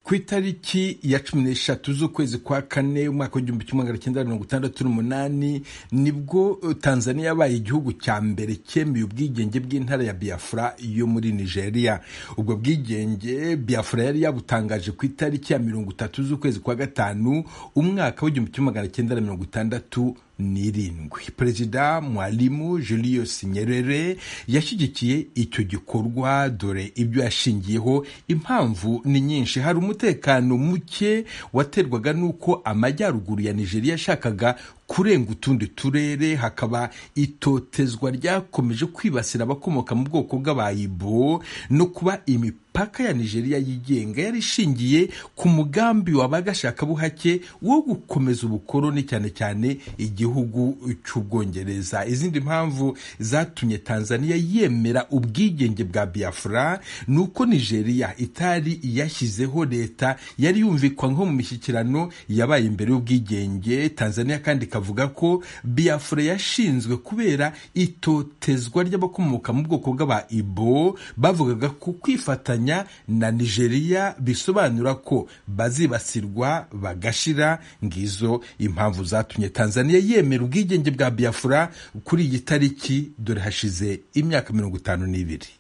ku itariki ya cumi n'eshatu z'ukwezi kwa kane umwaka w'igihumbi kimwe magana cyenda mirongo itandatu n'umunani nibwo tanzania yabaye igihugu cya mbere cyemeye ubwigenge bw'intara ya biafra yo muri nigeria ubwo bwigenge biafra yari yabutangaje ku itariki ya mirongo itatu z'ukwezi kwa gatanu umwaka w'igihumbi kimwe magana cyenda mirongo itandatu n'irindwi perezida mwalimu julius nyerere yashyigikiye icyo gikorwa dore ibyo yashingiyeho impamvu ni nyinshi hari umutekano muke waterwaga n'uko amajyaruguru ya nigeria yashakaga kurenga utundi turere hakaba itotezwa ryakomeje kwibasira abakomoka mu bwoko bw'abayibo no kuba imipaka ya nigeria yigenga yari ishingiye ku mugambi wabaga shakabuhake wo gukomeza ubukoroni cyane cyane igihugu cy'ubwongereza izindi mpamvu zatumye tanzania yemera ubwigenge bwa biafra ni uko nigeria itari yashyizeho leta yari yumvikwa nko mu mishyikirano yabaye imbere y'ubwigenge tanzania kandi avuga ko biafra yashinzwe kubera itotezwa ry'abakomoka mu bwoko bw'aba ibo bavugaga ku kwifatanya na nigeria bisobanura ko bazibasirwa bagashira ngizo impamvu zatumye tanzania yemera ubwigenge bwa biafra kuri iyi tariki dore hashize imyaka mirongo itanu n'ibiri